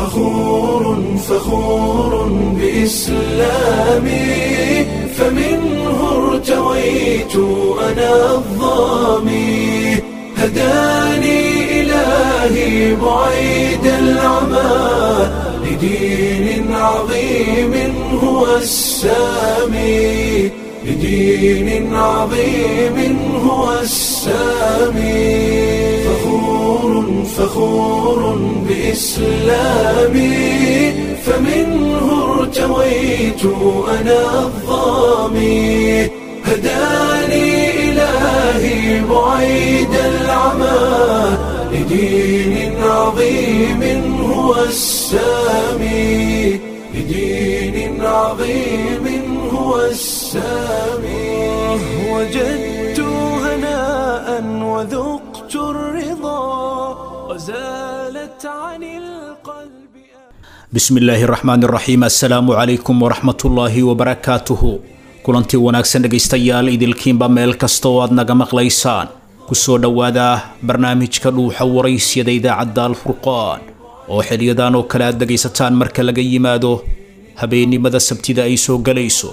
فخور فخور بإسلامي فمنه ارتويت أنا الظامي هداني إلهي بعيد العمى لدين عظيم هو السامي لدين عظيم هو السامي فخور فخور بإسلامي فمنه ارتويت أنا الظامي هداني إلهي بعيد العمى لدين عظيم هو السامي لدين عظيم هو السامي وجدت هناء وذقت الرضا وزالت عن القلب bismi illaahi raxmaan raxiim assalaamu calaykum waraxmatullaahi wabarakaatuhu kulantii wanaagsan dhegaystayaal idilkiinba meel kasta oo aad naga maqlaysaan kusoo dhowaada barnaamijka dhuuxa waraysyada idaacadda alfurqaan oo xiliyadan oo kale aad dhegaysataan marka laga yimaado habeennimada sabtida ay soo gelayso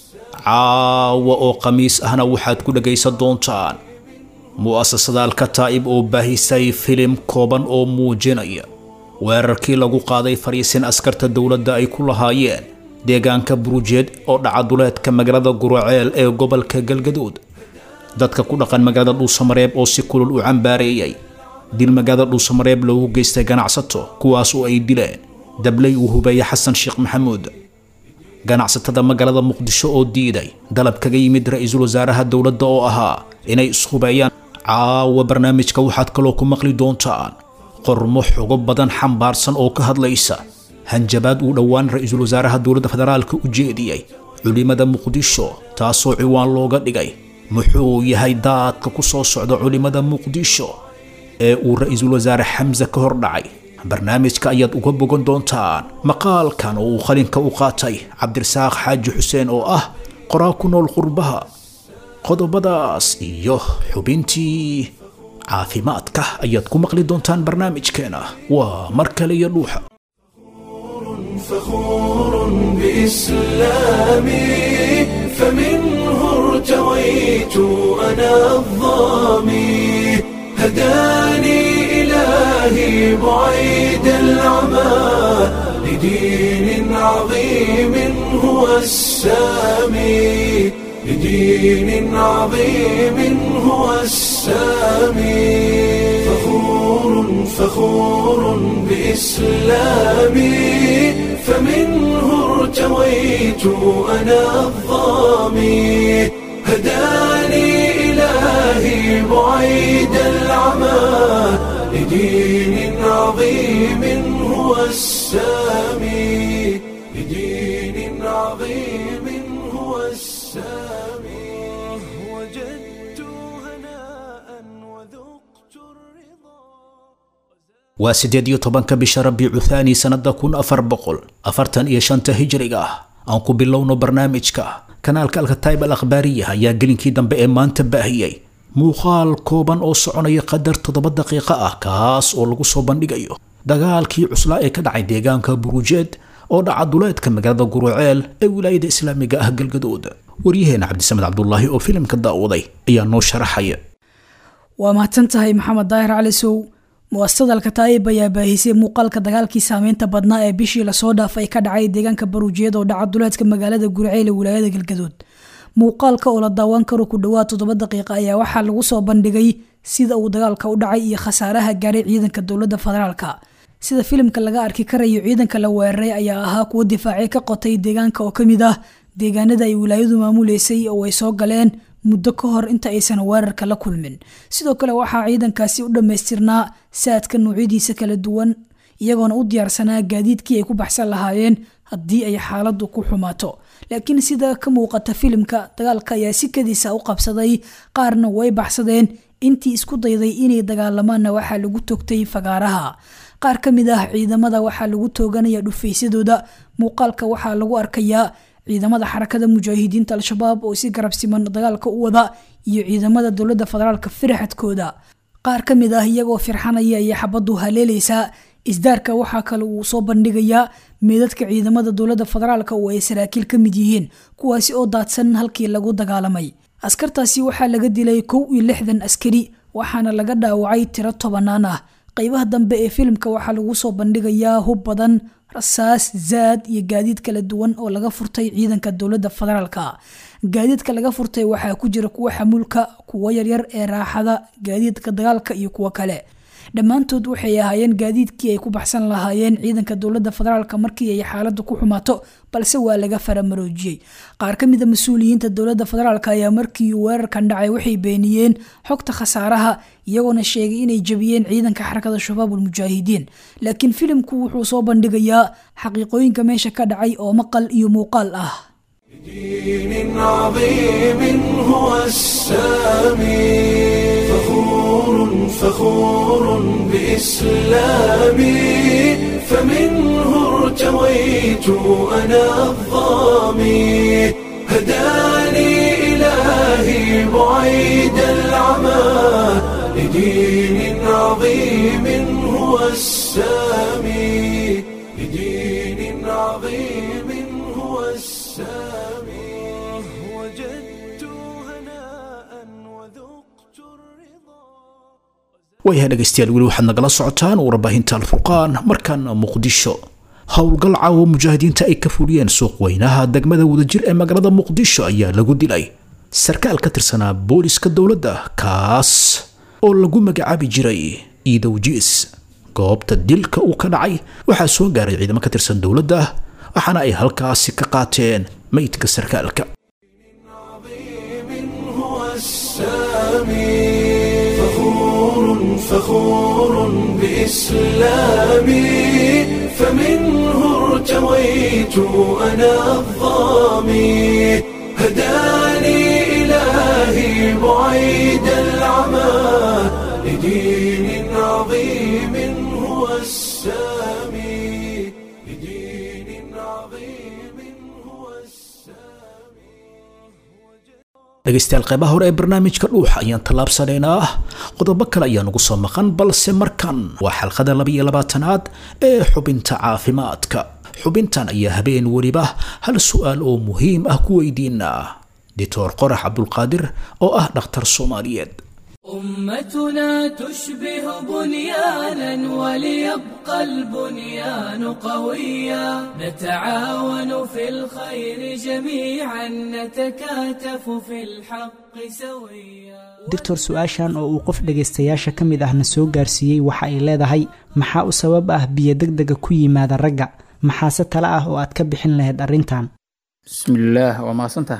caawa oo khamiis ahna waxaad ku dhegaysan doontaan mu'asasada alkataa'ib oo baahisay filim kooban oo muujinaya weerarkii lagu qaaday fariisin askarta dowladda ay ku lahaayeen deegaanka burujeed oo dhacaduleedka magaalada guraceel ee gobolka galgaduud dadka ku dhaqan magaalada dhuusamareeb oo si kulul u cambaareeyay dil magaalada dhuusamareeb loogu geystay ganacsato kuwaas oo ay dileen dabley uu hubeeye xasan sheekh maxamuud ganacsatada magaalada muqdisho oo diiday dalab kaga yimid ra-iisul wasaaraha dowladda oo ahaa inay ishubeeyaan caawa barnaamijka waxaad kaloo ku maqli doontaan qormo xogo badan xambaarsan oo ka hadlaysa hanjabaad uu dhowaan ra-iisul wasaaraha dowladda federaalka u jeediyey culimada muqdisho taasoo ciwaan looga dhigay muxuu yahay daadka ku soo socda culimada muqdisho ee uu ra-iisul wasaare xamse ka hor dhacay barnaamijka ayaad uga bogan doontaan maqaalkan oo uu qalinka u qaatay cabdirasaaq xaaji xuseen oo ah qoraa ku nool qurbaha qodobadaas iyo xubintii caafimaadka ayaad ku maqli doontaan barnaamijkeena waa mar kale iyo dhuuxa فخور بإسلامي فمنه ارتويت أنا الظامي هداني إلهي بعيد العمى لدين عظيم هو السامي لدين عظيم هو السامي فخور فخور بإسلامي فمنه ارتويت أنا الظامي هداني إلهي بعيد العمى لدين عظيم هو السامي لدين عظيم هو السامي وجدت هناء وذقت الرضا waa siddeed iyo tobanka bisha rabiicu thaani sannada kun afar boqol afartan iyo shanta hijriga ah aan ku bilowno barnaamijka kanaalka alkataib al akhbaariya ayaa gelinkii dambe ee maanta baahiyey muuqaal kooban oo soconaya qadar toddoba daqiiqo ah kaas oo lagu soo bandhigayo dagaalkii cuslaa ee ka dhacay deegaanka burujeed oo dhaca duleedka magaalada guruceel ee wilaayada islaamiga ah galgadood waryaheena cabdisamed cabdulaahi oo filimka daawaday ayaa noo sharaxaya waa mahadsan tahay maxamed daahir cali sow muasasada alkataa'ib ayaa baahisay muuqaalka dagaalkii saameynta badnaa ee bishii lasoo dhaafay ka dhacay deegaanka baruujiyeed oo dhaca duleedka magaalada guriceel ee wilaayada galgadood muuqaalka oo la daawan karo ku dhowaad toddoba daqiiqa ayaa waxaa lagu soo bandhigay sida uu dagaalka u dhacay iyo khasaaraha gaaray ciidanka dowladda federaalka sida filimka laga arki karayo ciidanka la weeraray ayaa ahaa kuwo difaacyo ka qotay deegaanka oo kamid ah deegaanada ay wilaayadu maamuleysay oo ay soo galeen muddo ka hor inta aysan weerarka la kulmin sidoo kale waxaa ciidankaasi u dhammaystirnaa saadka noocyadiisa kala duwan iyagoona u diyaarsanaa gaadiidkii ay ku baxsan lahaayeen haddii ay xaaladu ku xumaato laakiin sida ka muuqata filimka dagaalka ayaa si kadiisa u qabsaday qaarna way baxsadeen intii isku dayday inay dagaalamaanna waxaa lagu togtay fagaaraha qaar ka mid ah ciidamada waxaa lagu tooganaya dhufaysadooda muuqaalka waxaa lagu arkayaa ciidamada xarakada mujaahidiinta al-shabaab oo si garab siman dagaalka u wada iyo ciidamada dowladda federaalka firaxadkooda qaar ka mid ah iyagoo firxanaya iyo xabadu haleelaysaa isdaarka waxaa kale uu soo bandhigayaa meedadka ciidamada dowladda federaalk oo ay saraakiil ka mid yihiin kuwaasi oo daadsan halkii lagu dagaalamay askartaasi waxaa laga dilay kow iyo lixdan askari waxaana laga dhaawacay tiro tobanaan ah qeybaha dambe ee filimka waxaa lagu soo bandhigayaa hub badan rasaas zaad iyo gaadiid kala duwan oo laga furtay ciidanka dowladda federaalk gaadiidka laga furtay waxaa ku jira kuwa xamuulka kuwa yaryar ee raaxada gaadiidka dagaalka iyo kuwo kale dhammaantood waxay ahaayeen gaadiidkii ay ku baxsan lahaayeen ciidanka dowladda federaalk markii ay xaaladdu ku xumaato balse waa laga faramaroojiyey qaar ka mida mas-uuliyiinta dowladda federaalk ayaa markii uu weerarkan dhacay waxay beeniyeen xogta khasaaraha iyagoona sheegay inay jabiyeen ciidanka xarakada shabaabul mujaahidiin laakiin filimku wuxuu soo bandhigayaa xaqiiqooyinka meesha ka dhacay oo maqal iyo muuqaal ah دين عظيم هو السامي فخور فخور بإسلامي فمنه ارتويت أنا الظامي هداني إلهي بعيد العمى لدين عظيم هو السامي لدين عظيم هو السامي وجدت هناء وذقت الرضا waayahay dhegaystayaal weli waxaad nagala socotaan warbaahinta alfurqaan markaana muqdisho howlgal caawa mujaahidiinta ay ka fuliyeen suuq weynaha degmada wadajir ee magaalada muqdisho ayaa lagu dilay sarkaal ka tirsanaa booliska dowladda kaas oo lagu magacaabi jiray iidow jiis goobta dilka uu ka dhacay waxaa soo gaaray ciidamo ka tirsan dowladda waxaana ay halkaasi ka qaateen meydka sarkaalka عظيم هو السامي فخور فخور بإسلامي فمنه ارتويت أنا الظامي هداني إلهي بعيد العمى لدين عظيم هو السامي لدين عظيم هو dhegaystayaal qeybaha hore ee barnaamijka dhuuxa ayaan tallaabsanaynaa qodobo kale ayaa nagu soo maqan balse markan waa xalqada labaiyo labaatanaad ee xubinta caafimaadka xubintan ayaa habeen weliba hal su-aal oo muhiim ah ku weydiinaa doctor qorax cabdulqaadir oo ah dhakhtar soomaaliyeed أمتنا تشبه بنيانا وليبقى البنيان قويا نتعاون في الخير جميعا نتكاتف في الحق سويا doctor su-aashan oo uu qof dhegaystayaasha ka mid ahna soo gaarsiiyey waxa ay leedahay maxaa u sabab ah biyo degdega ku yimaada ragga maxaase tale ah oo aad ka bixin lahayd arrintan bismillaah waa mahadsantaha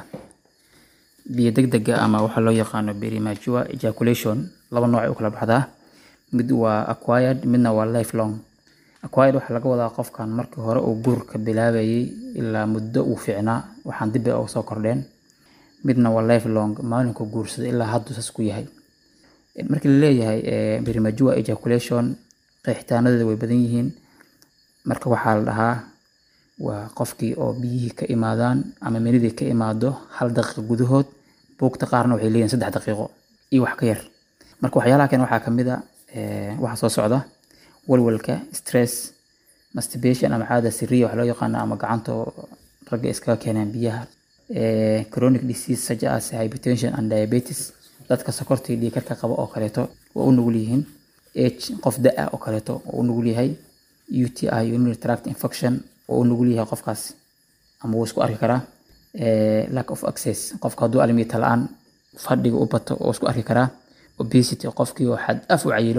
biyo degdega ama waxaa loo yaqaano premature ejaculation laba nooc ay u kala baxdaa mid waa acquired midna waa lifelong acquired waxaa laga wadaa qofkan markii hore uu guurka bilaabayay ilaa muddo uu fiicnaa waxaan dib ay uga soo kordheen midna waa lifelong maalinku guursada ilaa haddu saas ku yahay markii la leeyahay eh, premature ejaculation qeexitaanadeeda way badan yihiin marka waxaa la dhahaa waa qofkii oo biyihii ka imaadaan ama menidii ka imaado hal daqiiqo gudahood buugta qaarna waxay leeyihin saddex daqiiqo iyo wax ka yar marka waxyaalaha kale waxaa kamid a eh, waxa soo socda walwalka stress masturbation ama caada siriya wax loo yaqaano ama gacanta oo ragga iskaga keenaan biyaha eh, chronic disease such as hypertension and diabetes dadka sokorta iyo dhiigkarka qaba oo kaleeto waa u nugul yihiin age qof da-a oo kaleeto oo u nugul yahay UTI urinary tract infection oo u nugul yahay qofkaas ama wuu isku arki karaa Eh, lack of access qofka hadduu almiita la-aan fadhiga u bato oo isku arki karaa obesity qofkii oo xad af u cayilo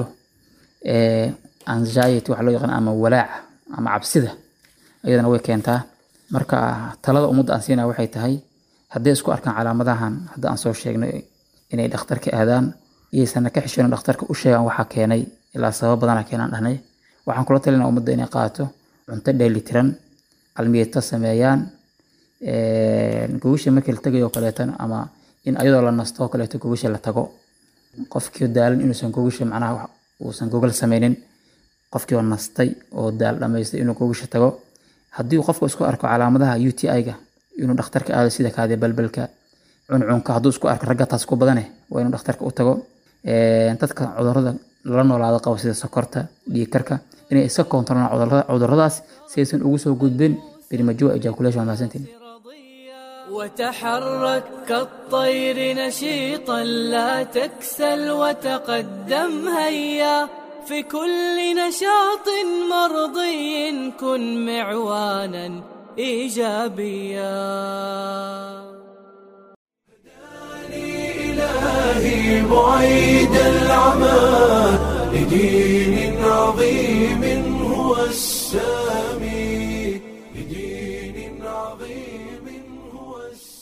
Eh, anxiety waxa loo yaqaan ama walaaca ama cabsida iyadana way keentaa marka talada ummadda aan siinaya waxay tahay hadday isku arkaan calaamadahan hadda aan soo sheegnay inay dhakhtarka aadaan iyaysana ka xishoonin dhakhtarka u sheegaan waxaa keenay ilaa sabab badana keenaan dhahnay waxaan kula talinaa ummadda inay qaato cunto dheelitiran almiyeeto sameeyaan gogasha markii la tagayo kaleetana ama in ayadoo la nasto oo kaleeto gogasha la tago qofkii daalan inuusan gogasha macnaha wax- uusan gogal sameynin qofkii oo nastay oo daal dhamaystay inuu gogasha tago haddii uu qofku isku arko calaamadaha UTI-ga inuu dhakhtarka aado sida kaadi balbalka cuncunka hadduu isku arko ragga taas ku badane waa inuu dhakhtarka u tago Ee, dadka cudurrada lala noolaado qabo sida sokorta dhiig karka inay iska koontarolaan cudurrada- cudurradaas si aysan ugu soo gudbin premature ejaculation waa mahadsantiin وتحرك كالطير نشيطا لا تكسل وتقدم هيا في كل نشاط مرضي كن معوانا ايجابيا إلهي بعيد العمى لدين عظيم هو السامي لدين عظيم هو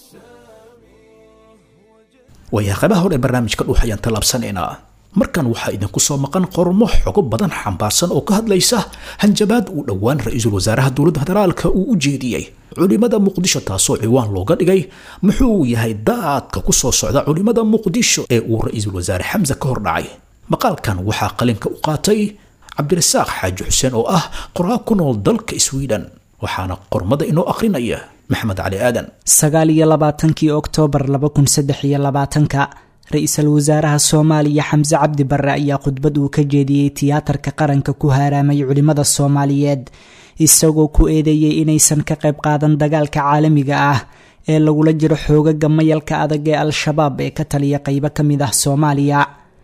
waayaha qaybaha hore ee barnaamijka dhuux ayaan tallaabsanaynaa markan waxaa idinku soo maqan qormo xogo badan xambaarsan oo ka hadlaysa hanjabaad uu dhowaan ra-iisul wasaaraha dowladda federaalka uu u jeediyey culimada muqdisho taasoo ciwaan looga dhigay muxuu yahay daadka ku soo socda culimada muqdisho ee uu ra-iisul wasaare xamse ka hor dhacay maqaalkan waxaa qalinka u qaatay cabdirasaaq xaaji xuseen oo ah qoraa ku nool dalka sweden waxaana qormada inoo akhrinaya maxamed cali aadan sagaal iyo labaatankii oktoobar laba kun saddex iyo labaatanka ra-iisul wasaaraha soomaaliya xamse cabdi barre ayaa khudbad uu ka jeediyey tiyaatarka qaranka ku haaraamay culimmada soomaaliyeed isagoo ku eedeeyey inaysan ka qayb qaadan dagaalka caalamiga ah ee lagula jiro xoogaga mayalka adag ee al-shabaab ee ka taliya qeybo ka mid ah soomaaliya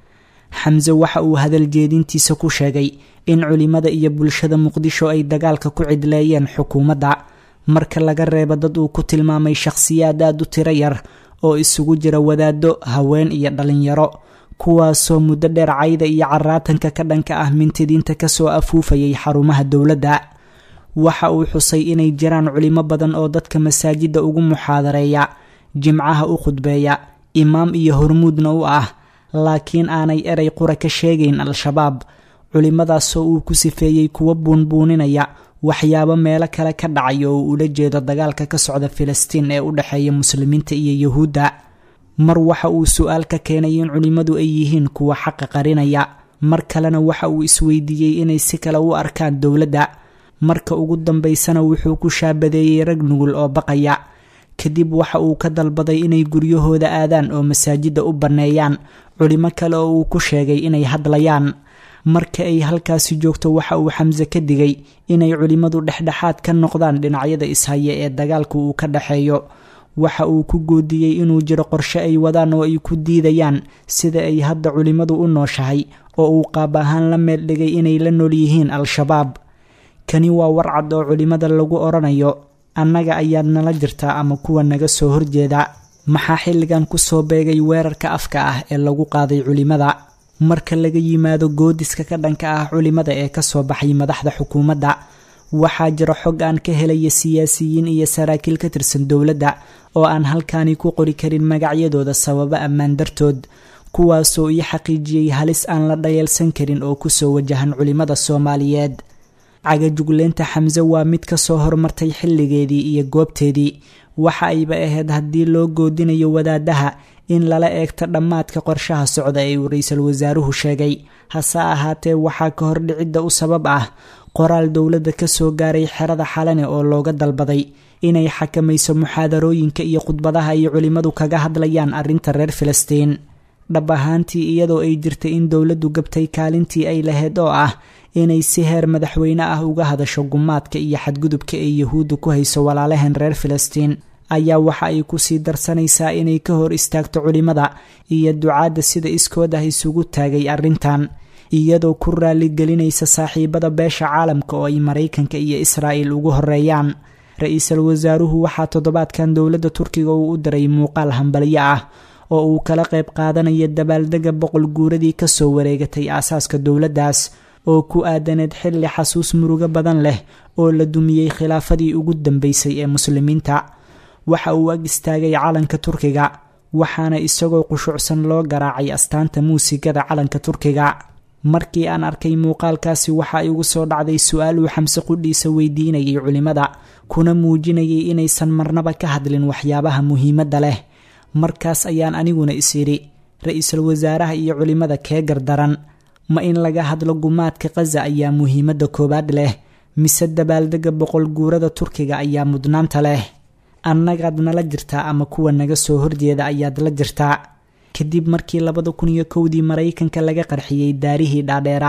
xamse waxa uu hadal jeedintiisa ku sheegay in culimada iyo bulshada muqdisho ay dagaalka ku cidleeyeen xukuumadda marka laga reebo dad uu ku tilmaamay shakhsiyaad aad u tiro yar oo isugu jira wadaado haween iyo dhalinyaro kuwaasoo muddo dheer cayda iyo caraatanka ka dhanka ah mintidiinta kasoo afuufayay xarumaha dowladda waxa uu xusay inay jiraan culimo badan oo dadka masaajidda ugu muxaadareeya jimcaha u khudbeeya imaam iyo hormuudna u ah laakiin aanay erey qura ka sheegayn al-shabaab culimadaasoo uu ku sifeeyey kuwa buunbuuninaya waxyaabo meelo kale ka dhacay oo uu ula jeedo dagaalka ka socda filistiin ee u dhexeeya muslimiinta iyo yuhuudda mar waxa uu su-aal ka keenay in culimmadu ay yihiin kuwa xaqa qarinaya mar kalena waxa uu isweydiiyey inay si kale u arkaan dowladda marka ugu dambaysana wuxuu ku shaabadeeyey rag nugul oo baqaya kadib waxa uu ka dalbaday inay guryahooda aadaan oo masaajidda u banneeyaan culimo kale oo uu ku sheegay inay hadlayaan marka ay halkaasi joogto waxa uu xamse ka digay inay culimmadu dhexdhexaad ka noqdaan dhinacyada ishaya ee dagaalka uu ka dhexeeyo waxa uu ku goodiyey inuu jiro qorshe ay wadaan oo ay ku diidayaan sida ay hadda culimmadu u nooshahay oo uu qaab ahaan la meel dhigay inay la nool yihiin al-shabaab kani waa warcad oo culimmada lagu odhanayo annaga ayaad nala jirtaa ama kuwa naga soo horjeeda maxaa xilligan kusoo beegay weerarka afka ah ee lagu qaaday culimmada marka laga yimaado goodiska ka dhanka ah culimmada ee kasoo baxay madaxda xukuumadda waxaa jira xog aan ka helaya siyaasiyiin iyo saraakiil ka tirsan dowladda oo aan halkaani ku qori karin magacyadooda sababo ammaan dartood kuwaasoo ii xaqiijiyey halis aan la dhayeelsan karin oo kusoo wajahan culimmada soomaaliyeed cagajugleynta xamse waa mid kasoo hormartay xilligeedii iyo goobteedii waxa ayba ahayd haddii loo goodinayo wadaadaha in lala eegto dhammaadka qorshaha socda ee uu ra-iisul wasaaruhu sheegay hase ahaatee waxaa ka hordhicidda u sabab ah qoraal dowladda kasoo gaaray xerada xalane oo looga dalbaday inay xakamayso muxaadarooyinka iyo khudbadaha ay culimmadu kaga hadlayaan arrinta reer filistiin dhab ahaantii iyadoo ay jirtay in dowladdu gabtay kaalintii ay lahayd oo ah inay si heer madaxweyne ah uga hadasho gumaadka iyo xadgudubka ee yuhuudda ku hayso walaalahan reer filistiin ayaa waxa ay kusii darsanaysaa inay ka hor istaagto culimmada iyo ducaadda sida iskood ah isugu taagay arrintan iyadoo ku raaligelinaysa saaxiibada beesha caalamka oo ay maraykanka iyo israa'il ugu horeeyaan ra-iisul wasaaruhu waxaa toddobaadkan dowladda turkiga uu u diray muuqaal hambalyo ah oo uu kala qayb qaadanayo dabaaldega boqol guuradii kasoo wareegatay aasaaska dowladdaas oo ku aadaneed xilli xasuus murugo badan leh oo la dumiyey khilaafadii ugu dambeysay ee muslimiinta waxa uu ag istaagay calanka turkiga waxaana isagoo qushuucsan loo garaacay astaanta muusigada calanka turkiga markii aan arkay muuqaalkaasi waxa igu soo dhacday su-aal uu xamse qudhiisa weydiinayay culimmada kuna muujinayay inaysan marnaba ka hadlin waxyaabaha muhiimadda leh markaas ayaan aniguna is idhi ra-iisul wasaaraha iyo culimmada kee gardaran ma in laga hadlo gumaadka khaza ayaa muhiimadda koowaad leh mise dabaaldega boqol guurada turkiga ayaa mudnaanta leh annagaad nala jirtaa ama kuwa naga soo horjeeda ayaad la jirtaa kadib markii labada kun iyo kowdii maraykanka laga qarxiyey daarihii dhaadheera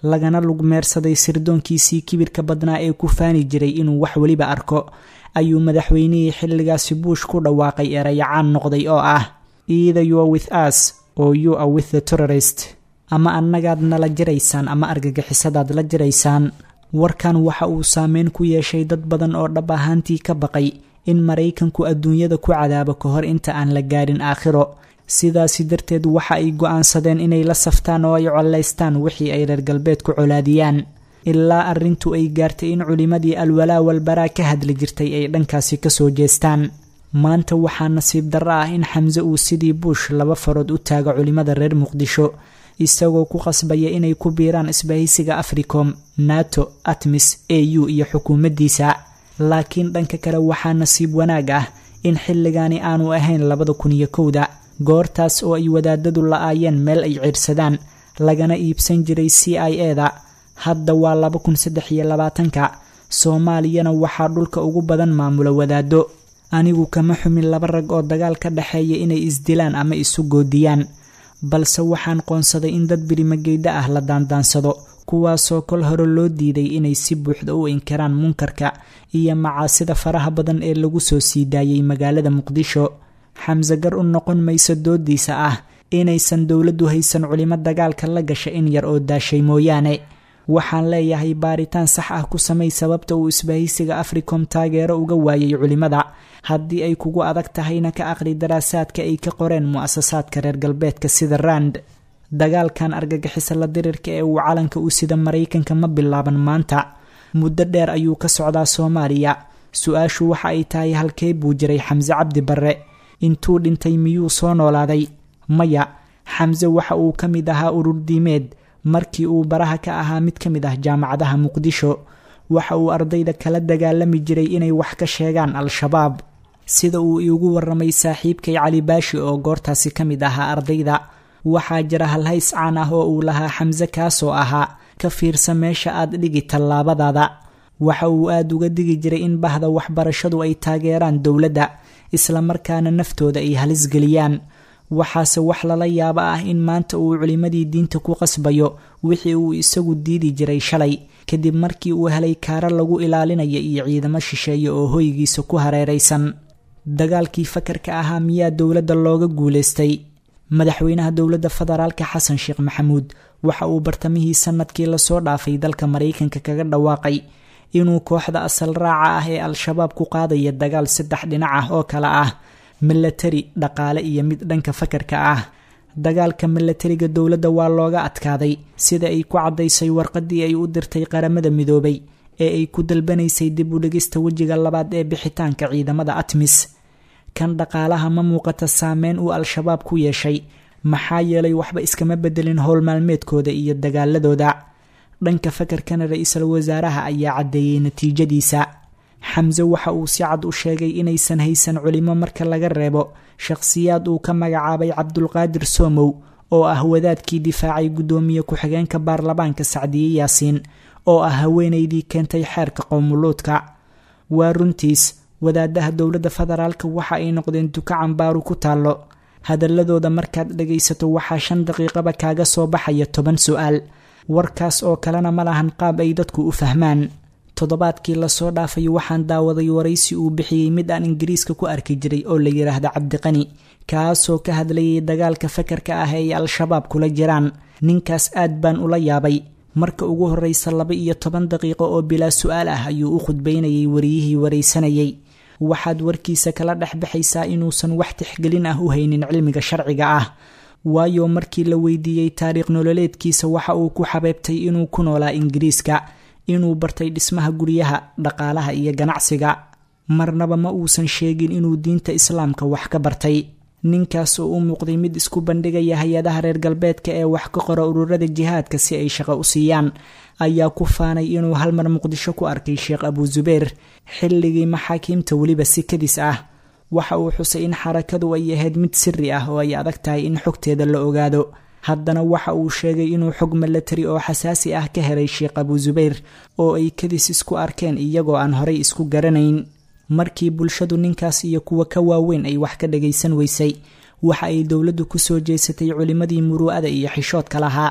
lagana lugmeersaday sirdoonkiisii kibirka badnaa ee ku faani jiray inuu wax weliba arko ayuu madaxweynihii xilligaasi buush ku dhawaaqay erayacaan noqday oo ah either you are with us or you are with the terrorist ama annagaad nala jiraysaan ama argagixisadaad la jiraysaan warkan waxa uu saameyn ku yeeshay dad badan oo dhab ahaantii ka baqay in maraykanku adduunyada ku cadaabo ka hor inta aan la gaadhin aakhiro sidaasi darteed waxa ay go-aansadeen inay la saftaan oo ay collaystaan wixii ay reer galbeed ku colaadiyaan ilaa arrintu ay gaartay in culimmadii alwalaa walbaraa ka hadli jirtay ay dhankaasi kasoo jeestaan maanta waxaa nasiib darro ah in xamse uu sidii buush laba farood u taago culimmada reer muqdisho isagoo ku qasbaya inay ku biiraan isbahaysiga africom nato atmis a u iyo xukuumaddiisa laakiin dhanka kale waxaa nasiib wanaag ah in xilligaani aanu ahayn labada kun iyo kowda goortaas oo ay wadaadadu la-aayeen meel ay ciidhsadaan lagana iibsan jiray c i e da hadda waa laba kun saddex iyo labaatanka soomaaliyana waxaa dhulka ugu badan maamula wadaado anigu kama xumin laba rag oo dagaal ka dhexeeya inay isdilaan ama isu goodiyaan balse waxaan qoonsaday in dad birimageyda ah la daandaansado kuwaasoo kol hore loo diiday inay si buuxda u inkiraan munkarka iyo macaasida faraha badan ee lagu soo sii daayay magaalada muqdisho xamse gar u noqon mayso doodiisa ah inaysan dowladdu haysan culimo dagaalka la gasha in yar oo daashay mooyaane waxaan leeyahay baaritaan sax ah ku samay sababta uu isbahaysiga africom taageero uga waayay culimada haddii ay kugu adag tahayna ka aqli daraasaadka ay ka qoreen mu-asasaadka reer galbeedka sida rand dagaalkan argagixisa la dirirka ee uu calanka u sida maraykanka ma bilaaban maanta muddo dheer ayuu ka socdaa soomaaliya su-aashu waxa ay tahay halkee buu jiray xamse cabdi barre intuu dhintay miyuu soo noolaaday maya xamse waxa uu ka mid ahaa urur diimeed markii uu baraha ka ahaa mid ka mid ah jaamacadaha muqdisho waxa uu ardayda kala dagaalami jiray inay wax ka sheegaan al-shabaab sida uu iigu waramay saaxiibkay cali baashi oo goortaasi ka mid ahaa ardayda waxaa jira halhays caan ah oo uu lahaa xamse kaasoo ahaa ka fiirsa meesha aad dhigi tallaabadaada waxa uu aada uga digi jiray in bahda waxbarashadu ay taageeraan dowladda islamarkaana naftooda ay halis geliyaan waxaase wax lala yaabo ah in maanta uu culimmadii diinta ku qasbayo wixii uu isagu diidi jiray shalay kadib markii uu helay kaaro lagu ilaalinaya iyo ciidamo shisheeye oo hoygiisa ku hareeraysan dagaalkii fakarka ahaa miyaa dowladda looga guulaystay madaxweynaha dowladda federaalka xasan sheekh maxamuud waxa uu bartamihii sanadkii lasoo dhaafay dalka maraykanka kaga dhawaaqay inuu kooxda asal raaca ah ee al-shabaab ku qaadaya dagaal saddex dhinac ah oo kale ah milatari dhaqaale iyo mid dhanka fakarka ah dagaalka milatariga dowladda waa looga adkaaday sida ay ku caddaysay warqadii ay u dirtay qaramada midoobay ee ay ku dalbanaysay dib u dhigista wejiga labaad ee bixitaanka ciidamada atmis kan dhaqaalaha ma muuqata saameyn uu al-shabaab ku yeeshay maxaa yeelay waxba iskama bedelin howl maalmeedkooda iyo dagaaladooda dhanka fakarkana ra-iisul wasaaraha ayaa caddeeyey natiijadiisa xamse waxa uu si cad u sheegay inaysan haysan culimo marka laga reebo shakhsiyaad uu ka magacaabay cabdulqaadir soomow oo ah wadaadkii difaacay guddoomiye ku-xigeenka baarlamaanka sacdiye yaasiin oo ah haweeneydii keentay xeerka qowmuluudka waa runtiis wadaadaha dowladda federaalka waxa ay noqdeen duka cambaaru ku taallo hadaladooda markaad dhagaysato waxaa shan daqiiqaba kaaga soo baxaya toban su-aal warkaas oo kalena ma lahan qaab ay dadku u fahmaan toddobaadkii lasoo dhaafay waxaan daawaday waraysi uu bixiyey mid aan ingiriiska ku arki jiray oo la yidhaahda cabdiqani kaasoo ka hadlayay dagaalka fakarka ah ee ay al-shabaab kula jiraan ninkaas aad baan ula yaabay marka ugu horreysa laba iyo toban daqiiqo oo bilaa su-aal ah ayuu u khudbaynayay wariyihii waraysanayay waxaad warkiisa kala dhex baxaysaa inuusan wax tixgelin ah u haynin cilmiga sharciga ah waayo markii la weydiiyey taariikh nololeedkiisa waxa uu ku xabeebtay inuu ku noolaa ingiriiska inuu bartay dhismaha guryaha dhaqaalaha iyo ganacsiga marnaba ma uusan sheegin inuu diinta islaamka wax ka bartay ninkaas oo u muuqday mid isku bandhigaya hay-adaha reer galbeedka ee wax ka qora ururada jihaadka si ay shaqo u siiyaan ayaa ku faanay inuu halmar muqdisho ku arkay sheekh abuu zubeer xilligii maxaakiimta weliba si kadis ah waxa uu xusay in xarakadu ay ahayd mid siri ah oo ay adag tahay in xogteeda la ogaado haddana waxa uu sheegay inuu xog milatari oo xasaasi ah ka helay sheekh abuu zubayr oo ay kadis isku arkeen iyagoo aan horay isku garanayn markii bulshadu ninkaas iyo kuwa ka waaweyn ay wax ka dhagaysan weysay waxa ay dowladdu kusoo jeesatay culimmadii muruu'ada iyo xishoodka lahaa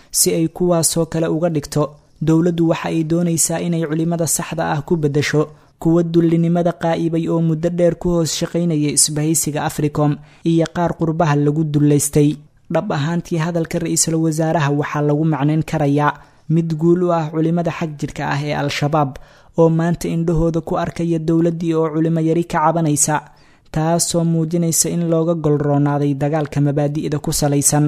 si ay kuwaasoo kale uga dhigto dowladdu waxa ay doonaysaa inay culimada saxda ah ku beddasho kuwa dullinimada qaa'ibay oo muddo dheer ku hoos shaqaynaya isbahaysiga africom iyo qaar qurbaha lagu dullaystay dhab ahaantii hadalka ra-iisul wasaaraha waxaa lagu macnayn karayaa mid guul u ah culimada xag jirka ah ee al-shabaab oo maanta indhahooda ku arkaya dowladdii oo culimo yari ka cabanaysa taasoo muujinaysa in looga golroonaaday dagaalka mabaadi'da ku salaysan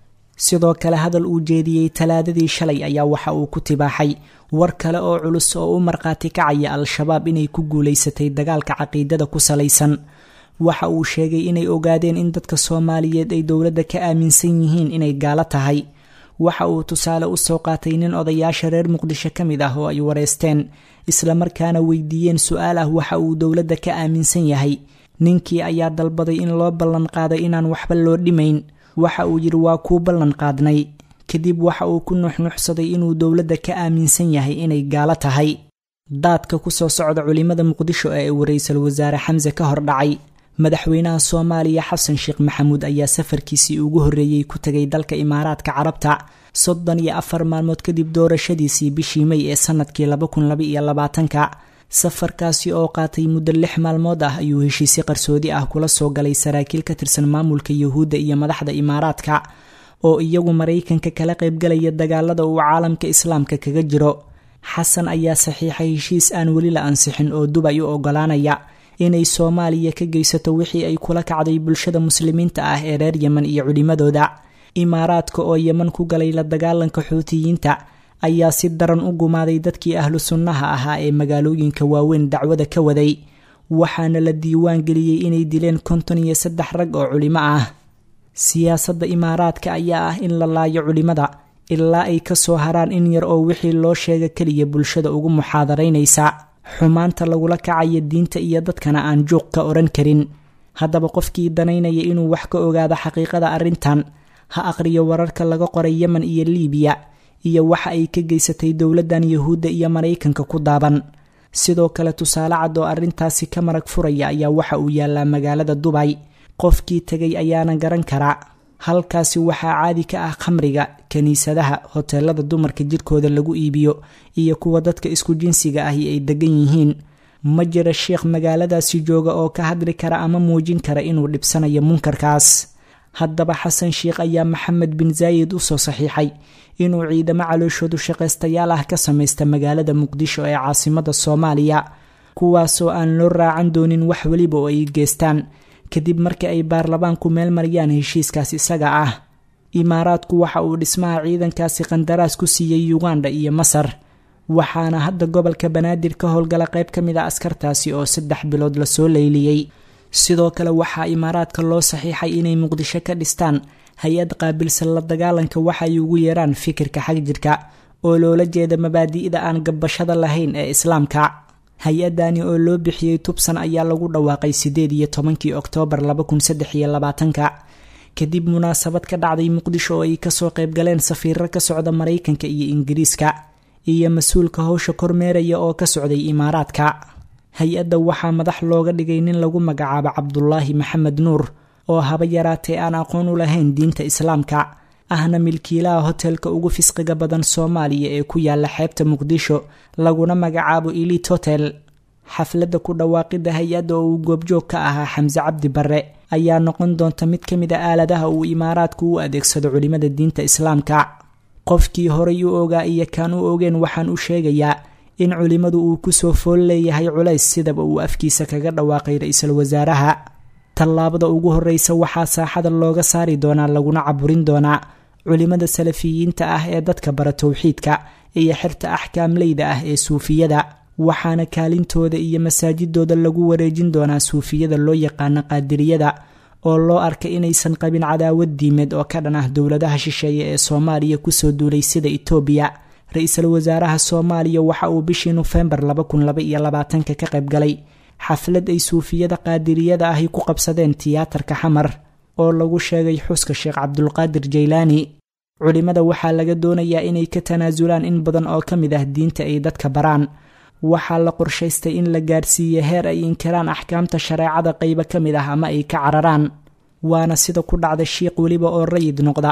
sidoo kale hadal uu jeediyey talaadadii shalay ayaa waxa uu ku tibaaxay war kale oo culus oo u markhaati kacaya al-shabaab inay ku guulaysatay dagaalka caqiidada ku salaysan waxa uu sheegay inay ogaadeen in dadka soomaaliyeed ay dowladda ka aaminsan yihiin inay gaalo tahay waxa uu tusaale u soo qaatay nin odayaasha reer muqdisho ka mid ah oo ay wareysteen islamarkaana weydiiyeen su-aal ah waxa uu dowladda ka aaminsan yahay ninkii ayaa dalbaday in loo ballan qaaday inaan waxba loo dhimayn waxa uu yidhi waa kuu ballan qaadnay kadib waxa uu ku nuxnuxsaday inuu dowladda ka aaminsan yahay inay gaalo tahay daadka ku soo socda culimada muqdisho ee uu ra-iisul wasaare xamse ka hor dhacay madaxweynaha soomaaliya xasan sheekh maxamuud ayaa safarkiisii ugu horreeyey ku tegay dalka imaaraadka carabta soddon iyo afar maalmood kadib doorashadiisii bishii may ee sanadkii laba kun laba iyo labaatanka safarkaasi oo qaatay muddo lix maalmood ah ayuu heshiisyo qarsoodi ah kula soo galay saraakiil ka tirsan maamulka yuhuudda iyo madaxda imaaraadka oo iyagu maraykanka kala qaybgalaya dagaalada uu caalamka islaamka kaga jiro xasan ayaa saxiixay heshiis aan weli la ansixin oo dubay u ogolaanaya inay soomaaliya ka geysato wixii ay kula kacday bulshada muslimiinta ah ee reer yemen iyo culimadooda imaaraadka oo yeman ku galay la dagaalanka xuutiyiinta ayaa si daran u gumaaday dadkii ahlu sunnaha ahaa ee magaalooyinka waaweyn dacwada ka waday waxaana la diiwaan geliyey inay dileen konton iyo saddex rag oo culimo ah siyaasadda imaaraadka ayaa ah in la laayo culimada ilaa ay kasoo haraan in yar oo wixii loo sheega keliya bulshada ugu muxaadaraynaysa xumaanta lagula kacaya diinta iyo dadkana aan juuq ka odhan karin haddaba qofkii danaynaya inuu wax ka ogaado xaqiiqada arrintan ha aqriyo wararka laga qoray yemen iyo liibiya iyo waxa ay ka geysatay dowladdan yuhuudda iyo maraykanka ku daaban sidoo kale tusaale cad oo arrintaasi ka marag furaya ayaa waxa uu yaallaa magaalada dubay qofkii tegay ayaana garan karaa halkaasi waxaa caadi ka ah khamriga kiniisadaha hoteelada dumarka jidhkooda lagu iibiyo iyo kuwa dadka isku jinsiga ahi ay degan yihiin ma jira sheekh magaaladaasi jooga oo ka hadli kara ama muujin kara inuu dhibsanayo munkarkaas haddaba xasan sheikh ayaa maxamed bin zaayid usoo saxiixay inuu ciidamo calooshoodu shaqaystayaal ah ka samaysta magaalada muqdisho ee caasimada soomaaliya kuwaasoo aan loo raacan doonin wax weliba oo ay geystaan kadib markii ay baarlamaanku meel mariyaan heshiiskaas isaga ah imaaraadku waxa uu dhismaha ciidankaasi qandaraas ku siiyey uganda iyo masar waxaana hadda gobolka banaadir ka howlgala qayb ka mid a askartaasi oo saddex bilood lasoo leyliyey sidoo kale waxaa imaaraadka loo saxiixay inay muqdisho ka dhistaan hay-ad qaabilsan la dagaalanka waxa ay ugu yeeraan fikirka xagjirka oo loola jeeda mabaadi'da aan gabbashada lahayn ee islaamka hay-adani oo loo bixiyey tubsan ayaa lagu dhawaaqay sideed iyo tobankii oktoobar laba kun saddex iyo labaatanka kadib munaasabad ka dhacday muqdisho oo ay kasoo qaybgaleen safiiro ka socda maraykanka iyo ingiriiska iyo mas-uulka howsha kormeeraya oo ka socday imaaraadka hay-adda waxaa madax looga dhigay nin lagu magacaabo cabdulaahi maxamed nuur oo haba yaraatee aan aqoon u lahayn diinta islaamka ahna milkiilaha hotelka ugu fisqiga badan soomaaliya ee ku yaala xeebta muqdisho laguna magacaabo elit hotel xafladda ku dhawaaqidda hay-adda oo uu goobjoog ka ahaa xamse cabdi barre ayaa noqon doonta mid ka mid a aaladaha uu imaaraadku u adeegsado culimada diinta islaamka qofkii horay u ogaa iyo kaan u ogeen waxaan u sheegayaa in culimmadu uu kusoo fool leeyahay culays sidaba uu afkiisa kaga dhawaaqay ra-iisul wasaaraha tallaabada ugu horreysa waxaa saaxada looga saari doonaa laguna caburin doonaa culimmada salafiyiinta ah ee dadka bara towxiidka iyo xirta axkaamleyda ah ee suufiyada waxaana kaalintooda iyo masaajidooda lagu wareejin doonaa suufiyada loo yaqaano qaadiriyada oo loo arka inaysan qabin cadaawad diimeed oo ka dhan ah dowladaha shisheeye ee soomaaliya kusoo duulay sida itoobiya ra-iisul wasaaraha soomaaliya waxa uu bishii nofembar laba kun laba iyo labaatanka ka qayb galay xaflad ay suufiyada qaadiriyada ahi ku qabsadeen tiyaatarka xamar oo lagu sheegay xuska sheekh cabdulqaadir jaylaani culimmada waxaa laga doonayaa inay ka tanaasulaan in badan oo ka mid ah diinta ay dadka baraan waxaa la qorshaystay in la gaarsiiye heer ay inkiraan axkaamta shareecada qaybo ka mid ah ama ay ka cararaan waana sida ku dhacda shiiq weliba oo rayid noqda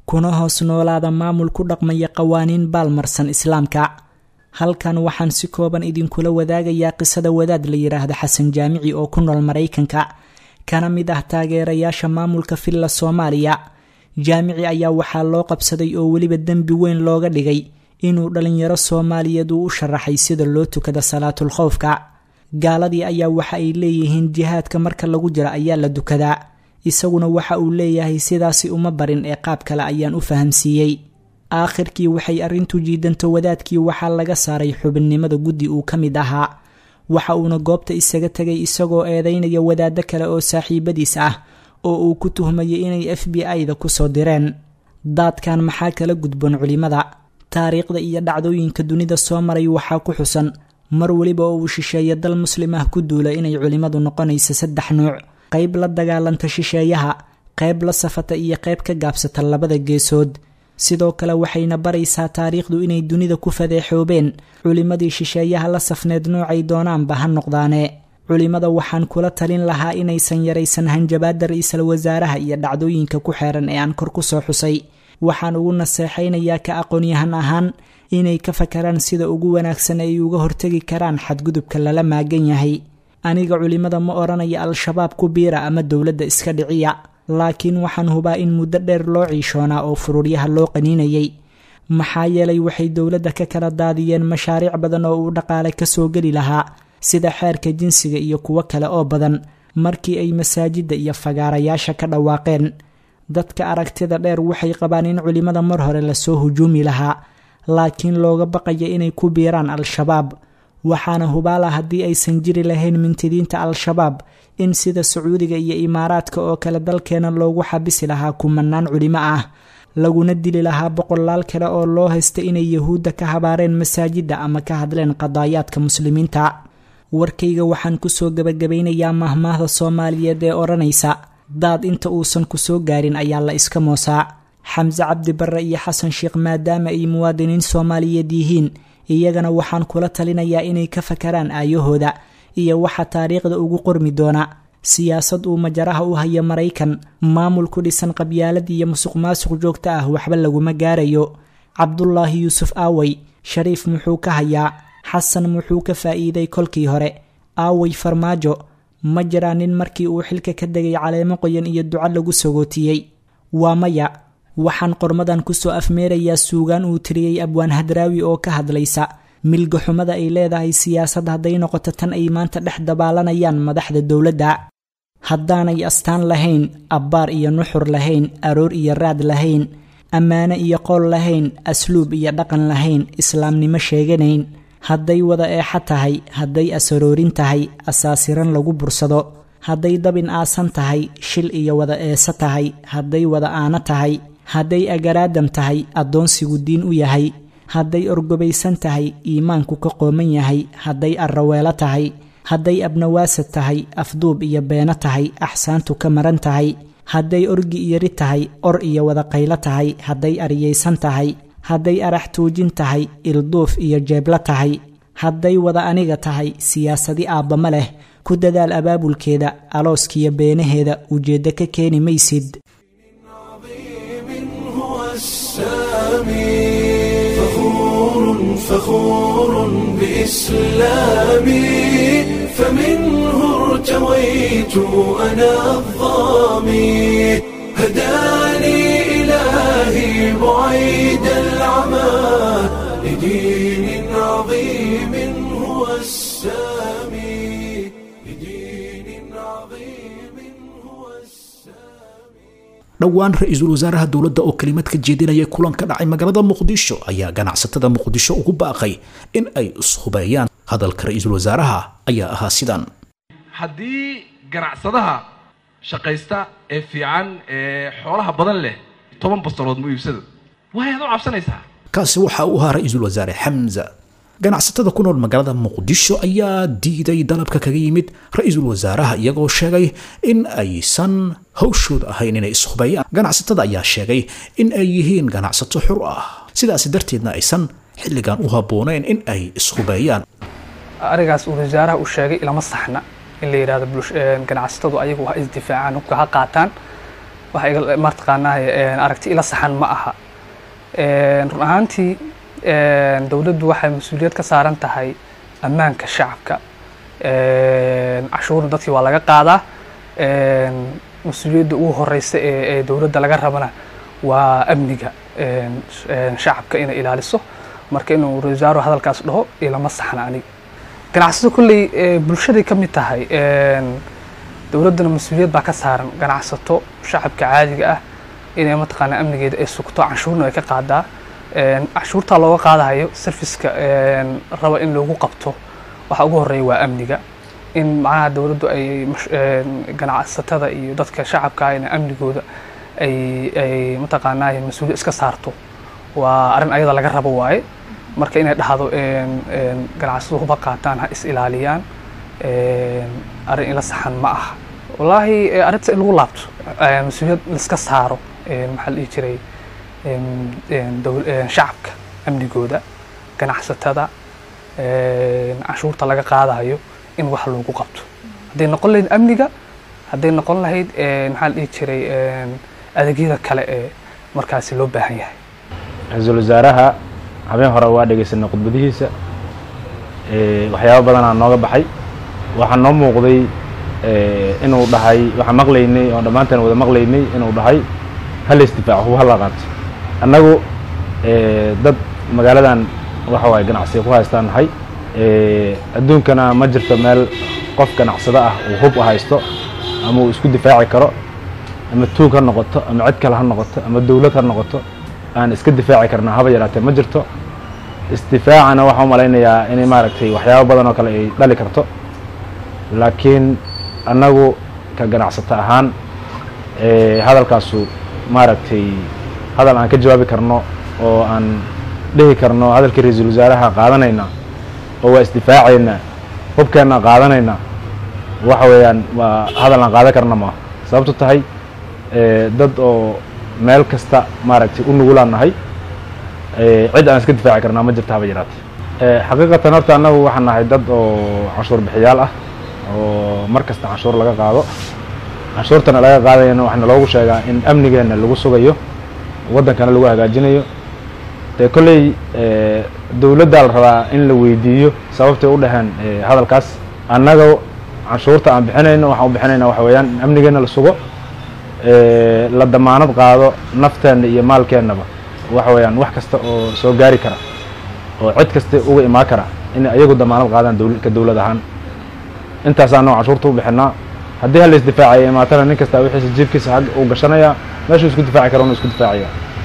kuna hoos noolaada maamul ku dhaqmaya qawaaniin baalmarsan islaamka halkan waxaan si kooban idinkula wadaagayaa qisada wadaad la yidhaahdo xasan jaamici oo ku nool maraykanka kana mid ah taageerayaasha maamulka villa soomaaliya jaamici ayaa waxaa loo qabsaday oo weliba dembi weyn looga dhigay inuu dhalinyaro soomaaliyeed uu u sharaxay sida loo tukada salaatul khowfka gaaladii ayaa waxa ay leeyihiin jihaadka marka lagu jiro ayaa la dukadaa isaguna waxa uu leeyahay sidaasi uma barin ee qaab kale ayaan u fahamsiiyey aakhirkii waxay arrintu jiidanto wadaadkii waxaa laga saaray xubinnimada guddi uu ka mid ahaa waxa uuna goobta isaga tegay isagoo eedeynaya wadaaddo kale oo saaxiibadiis ah oo uu ku tuhmayay inay f b i-da kusoo direen daadkan maxaa kala gudboon culimada taariikhda iyo dhacdooyinka dunida soo maray waxaa ku xusan mar weliba oo uu shisheeye dal muslim ah ku duula inay culimmadu noqonaysa saddex nuuc qayb la dagaalanta shisheeyaha qayb la safata iyo qayb ka gaabsata labada geesood sidoo kale waxayna baraysaa taariikhdu inay dunida ku fadeexoobeen culimmadii shisheeyaha la safneed noocay doonaanba ha noqdaane culimmada waxaan kula talin lahaa inaysan yaraysan hanjabaadda ra-iisul wasaaraha iyo dhacdooyinka ku xeeran ee aan kor ku soo xusay waxaan ugu naseexaynayaa ka aqoonyahan ahaan inay ka fakaraan sida ugu wanaagsan ay uga hortegi karaan xadgudubka lala maagan yahay aniga culimmada ma odhanaya al-shabaab ku biira ama dowladda iska dhiciya laakiin waxaan hubaa in muddo dheer loo ciishoonaa oo fururyaha loo qaniinayay maxaa yeelay waxay dowladda ka kala daadiyeen mashaariic badan oo uu dhaqaale kasoo geli lahaa sida xeerka jinsiga iyo kuwo kale oo badan markii ay masaajidda iyo fagaarayaasha ka dhawaaqeen dadka aragtida dheer waxay qabaan in culimmada mar hore lasoo hujuumi lahaa laakiin looga baqaya inay ku biiraan al-shabaab waxaana hubaala haddii aysan jiri lahayn mintidiinta al-shabaab in sida sacuudiga iyo imaaraadka oo kale dalkeena loogu xabisi lahaa kumanaan culimo ah laguna dili lahaa boqolaal kale oo loo haysta inay yahuudda ka habaareen masaajidda ama ka hadleen qadaayaadka muslimiinta warkayga waxaan kusoo gebagabaynayaa mahmaahda soomaaliyeed ee odhanaysa daad inta uusan ku soo gaarin ayaa la iska moosaa xamse cabdi barre iyo xasan sheekh maadaama ay muwaadiniin soomaaliyeed yihiin iyagana waxaan kula talinayaa inay ka fakaraan aayahooda iyo waxa taariikhda ugu qormi doona siyaasad uu majaraha u haya maraykan maamul ku dhisan qabyaalad iyo musuq maasuq joogto ah waxba laguma gaarayo cabdulaahi yuusuf aawey shariif muxuu ka hayaa xasan muxuu ka faa'iiday kolkii hore aawey farmaajo ma jiraa nin markii uu xilka ka degay caleemo qoyan iyo duco lagu sagootiyey waa maya waxaan qormadan kusoo afmeerayaa suugaan uu tiriyey abwaan hadraawi oo ka hadlaysa milga xumada ay leedahay siyaasad hadday noqoto tan ay maanta dhex dabaalanayaan madaxda dowladda haddaanay astaan lahayn abbaar iyo nuxur lahayn aroor iyo raad lahayn ammaano iyo qool lahayn asluub iyo dhaqan lahayn islaamnimo sheeganayn hadday wada eexa tahay hadday asaroorin tahay asaasiran lagu bursado hadday dabin aasan tahay shil iyo wada eesa tahay hadday wada aano tahay hadday agaraadam tahay addoonsigu diin u yahay hadday orgobaysan tahay iimaanku ka qooman yahay hadday arraweelo tahay hadday abnawaasad tahay afduub iyo beeno tahay axsaantu ka maran tahay hadday orgi iyo ri tahay or iyo wada qaylo tahay hadday aryaysan tahay hadday arax tuujin tahay ilduuf iyo jeeblo tahay hadday wada aniga tahay siyaasadi aabbama leh ku dadaal abaabulkeeda alooskiyo beenaheeda ujeeddo ka keeni maysid فخور فخور بإسلامي فمنه ارتويت أنا الظامي هداني إلهي بعيد العمى لدين عظيم هو السامي لدين عظيم هو السامي dhowaan ra-iisul wasaaraha dowladda oo kelimad ka jeedinaya kulan ka dhacay magaalada muqdisho ayaa ganacsatada muqdisho ugu baaqay in ay ishubeeyaan hadalka ra-iisul wasaaraha ayaa ahaa sidan haddii ganacsadaha shaqaysta ee fiican ee xoolaha badan leh toban bastalood mu iibsado waayaad u cabsanaysaa kaasi waxa uu ahaa ra-iisul wasaare xamza ganacsatada ku nool magaalada muqdisho ayaa diiday dalabka kaga yimid ra-iisul wasaaraha iyagoo sheegay in aysan hawshooda ahayn inay ishubeeyaan ganacsatada ayaa sheegay in ay yihiin ganacsato xur ah sidaas darteedna aysan xilligan u habbooneyn in ay ishubeeyaan arigaas uu wasaaraha uu sheegay ilama saxna in la yidhahdo ganacsatadu ayagu ha isdifaacaan hubka ha qaataan wax iga martaqaanaa aragti ila saxan ma aha run ahaantii dowladdu waxay mas-uuliyad ka saaran tahay ammaanka shacabka cashuurna dadkii waa laga qaadaa mas-uuliyadda ugu horeysa ee ee dowladda laga rabana waa amniga shacabka inay ilaaliso marka inuu ra-isul wasaaruhu hadalkaas dhaho ilama saxna aniga ganacsado kolley bulshaday ka mid tahay dowladdana mas-uuliyad baa ka saaran ganacsato shacabka caadiga ah inay mataqaanaa amnigeeda ay sugto canshuurna ay ka qaadaa canshuurtaa looga qaadahayo serviceka raba in loogu qabto waxa ugu horeeya waa amniga in macnaha dowladdu ay ganacsatada iyo dadka shacabka in amnigooda ay ay mataqaanaa mas-uuliyad iska saarto waa arrin ayada laga rabo waaye marka inay dhahdo ganacsadu huba qaataan ha is ilaaliyaan arrin ila saxan ma aha wallaahi arrinta in lagu laabto mas-uuliyad laiska saaro maxaa la dhihi jiray shacabka amnigooda ganacsatada canshuurta laga qaadayo in wax loogu qabto hadday noqon lahayd amniga hadday noqon lahayd maxaa la dhihi jiray adeegyada kale ee markaasi loo baahan yahay ra-iisul wasaaraha habeen hore waa dhegeysanay khudbadihiisa waxyaabo badanaa nooga baxay waxaa noo muuqday inuu dhahay waxaan maqlaynay oo dhammaanteen wada maqlaynay inuu dhahay hala isdifaaco huba hala qaato annagu dad magaaladan waxa waaye ganacsiga ku haystaan nahay adduunkana ma jirto meel qof ganacsado ah uu hub u haysto ama uu isku difaaci karo ama tuug ha noqoto ama cid kale ha noqoto ama dowlad ha noqoto aan iska difaaci karna haba yaraatee ma jirto isdifaacana waxaan u malaynayaa inay maaragtay waxyaabo badan oo kale ay dhali karto laakiin annagu ka ganacsato ahaan hadalkaasu maaragtay hadal aan ka jawaabi karno oo aan dhihi karno hadalkii ra-iisul wasaaraha qaadanayna oo waa isdifaacayna hubkeenna qaadanayna waxa weeyaan waa hadal aan qaadan karna maaha sababto tahay dad oo meel kasta maaragtay u nugulaan nahay cid aan iska difaaci karnaa ma jirta haba yaraate xaqiiqatan horta annagu waxaan nahay dad oo canshuur bixiyaal ah oo mar kasta canshuur laga qaado canshuurtana laga qaadayana waxaana loogu sheegaa in amnigeenna lagu sugayo waddankana lagu hagaajinayo dee kolley dowladdaa la rabaa in la weydiiyo sababtay u dhaheen hadalkaas annaga canshuurta aan bixinayno waxaan u bixinayna waxa weeyaan in amnigeenna la sugo la damaanad qaado nafteenna iyo maalkeennaba waxa weeyaan wax kasta oo soo gaari kara oo cid kasta uga imaan kara in ayagu damaanad qaadaan ka dowlad ahaan intaasaanoo canshuurta u bixinaa haddii hala isdifaacaya imaatana nin kasta wixiisa jiibkiisa xag uu gashanaya meeshuu isku difaaci kara unu isku difaacaya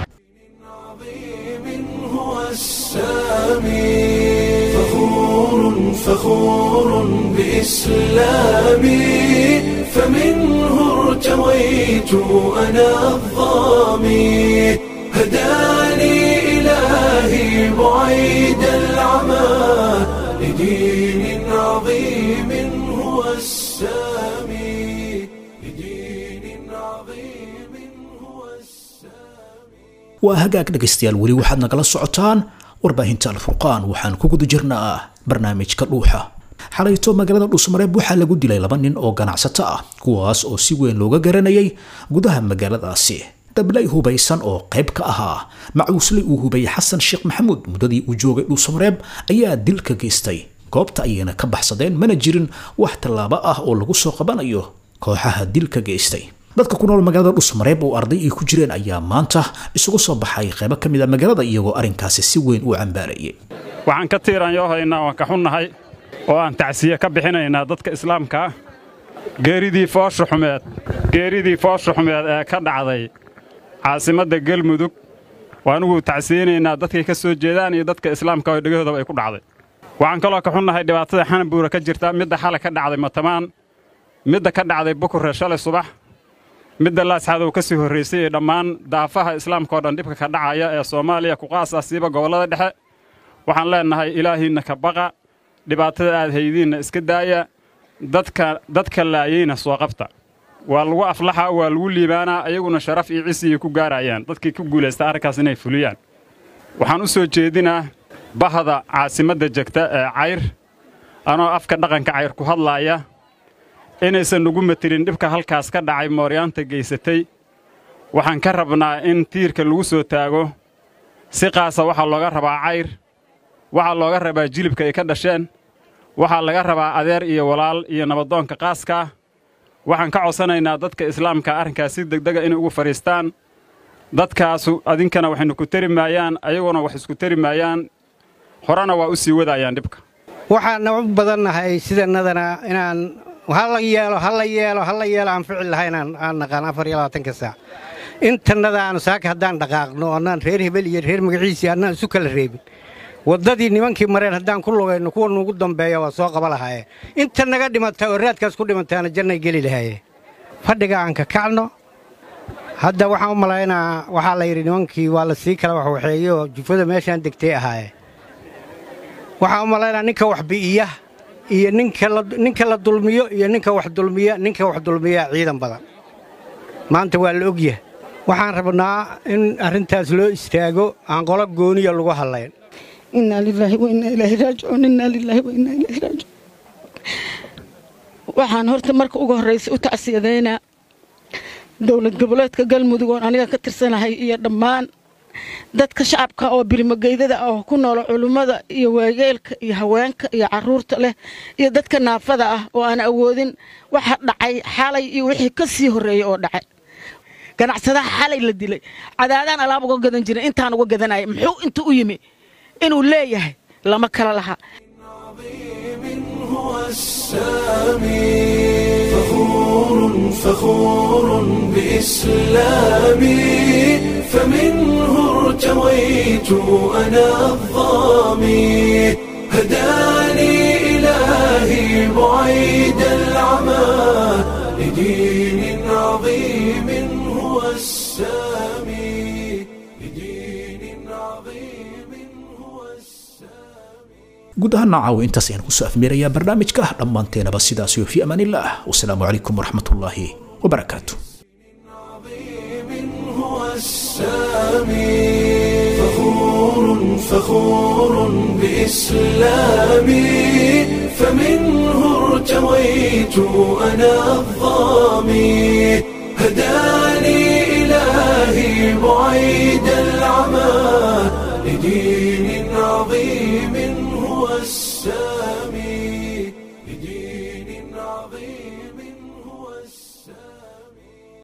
فخور فخور بإسلامي فمنه ارتويت أنا الظامي هداني إلهي بعيد العمى لدين عظيم هو السامي لدين عظيم هو السامي waa hagaag dhegaystayaal weli waxaad nagala socotaan warbaahinta alfurqaan waxaan ku guda jirnaa barnaamijka dhuuxa xalayto magaalada dhuusmareeb waxaa lagu dilay laba nin oo ganacsato ah kuwaas oo si weyn looga garanayay gudaha magaaladaasi dablay hubaysan oo qayb ka ahaa macuusle uu hubayay xasan sheekh maxamuud muddadii uu joogay dhuusmareeb ayaa dil ka geystay goobta ayayna ka baxsadeen mana jirin wax tallaabo ah oo lagu soo qabanayo kooxaha dilka geystay dadka ku nool magaalada dhusmareeb oo arday ay ku jireen ayaa maanta isugu soo baxay qaybo ka mid a magaalada iyagoo arrinkaasi si weyn u cambaarayay waxaan ka tiiraanyoohaynaa waan ka xunnahay oo aan tacsiye ka bixinaynaa dadka islaamka ah geeridii foosha xumeed geeridii foosha xumeed ee ka dhacday caasimadda gelmudug waanugu tacsiyeynaynaa dadkay ka soo jeedaan iyo dadka islaamka oo dhegahoodaba ay ku dhacday waxaan kaloo ka xunnahay dhibaatada xanabuura ka jirta midda xalay ka dhacday matamaan midda ka dhacday bukurre shalay subax midda laasxadow ka sii horraysay ee dhammaan daafaha islaamka oo dhan dhibka ka dhacaya ee soomaaliya kuqaas ah siiba gobollada dhexe waxaan leennahay ilaahiinna ka baqa dhibaatada aad haydiinna iska daaya dadka dadka laayeyna soo qabta waa lagu aflaxa waa lagu liibaanaa ayaguna sharaf iyo cisiyi ku gaarayaan dadkii ku guulaysta arrinkaas inay fuliyaan waxaan u soo jeedinaa bahda caasimadda jegta ee cayr anoo afka dhaqanka cayr ku hadlaaya inaysan nugu matelin dhibka halkaas ka dhacay mooryaanta geysatay waxaan ka rabnaa in tiirka lagu soo taago si qaasa waxaa looga rabaa cayr waxaa looga rabaa jilibka ay ka dhasheen waxaa laga rabaa adeer iyo walaal iyo nabadoonka qaaskaa waxaan ka codsanaynaa dadka islaamka arrinkaas si degdega inay ugu fadhiistaan dadkaasu adinkana waxaynu ku tari maayaan ayaguna wax isku tari maayaan horena waa u sii wadaayaan dhibka waxaana u badannahay sidanadana inaan hala yeelo hala yeelo hala yeelo aan ficil lahayn aan naqaan afar iyo labaatanka saac intannada aan saaka haddaan dhaqaaqno annaan reer hebel iyo reer magaciisii annaan isu kala reebin waddadii nimankii mareen haddaan ku lugayno kuwa nuugu dambeeya waa soo qaba lahaayeen inta naga dhimata oo raadkaas ku dhimantaana jannay geli lahaayeen fadhiga aan ka kacno hadda waxaan u malaynaa waxaa la yidhi nimankii waa la sii kala waxwaxeeye oo jufada meeshaan degtay ahaayeen waxaan u malaynaa ninka wax bi'iya iyo ninka la dulmiyo iyo ninka wax dulmiya ninka wax dulmiyaa ciidan badan maanta waa la ogyahay waxaan rabnaa in arrintaas loo istaago aan qolo gooniya lagu hadlayn inaa lilaahi wa innaa ilaahi raajicuun innaa lilaahi wa innaa ilaahi raajicuun waxaan horta marka ugu horraysa u tacsiyadaynaa dowlad goboleedka galmudug oon aniga ka tirsanahay iyo dhammaan dadka shacabka oo birimogeydada ah oo ku noolo culummada iyo waayeelka iyo haweenka iyo carruurta leh iyo dadka naafada ah oo aan awoodin waxa dhacay xalay iyo wixii ka sii horreeyey oo dhacay ganacsadaha xalay la dilay cadaadaan alaab uga gadan jirin intaan uga gadanaya muxuu inta u yimi inuu leeyahay lama kala laha هو السامي فخور فخور بإسلامي فمنه ارتويت أنا الظامي هداني إلهي بعيد العمى لدين عظيم هو السامي لدين عظيم هو guud ahaan naacaw intaas ayaan kusoo afmeerayaa barnaamijka dhammaanteenaba sidaas iyo fi amaanillaah wasalaamu calaykum waraxmatullaahi wabarakaatu هو السامي فخور فخور بإسلامي فمنه ارتويت أنا الظامي هداني إلهي بعيد العمى لدين عظيم هو السامي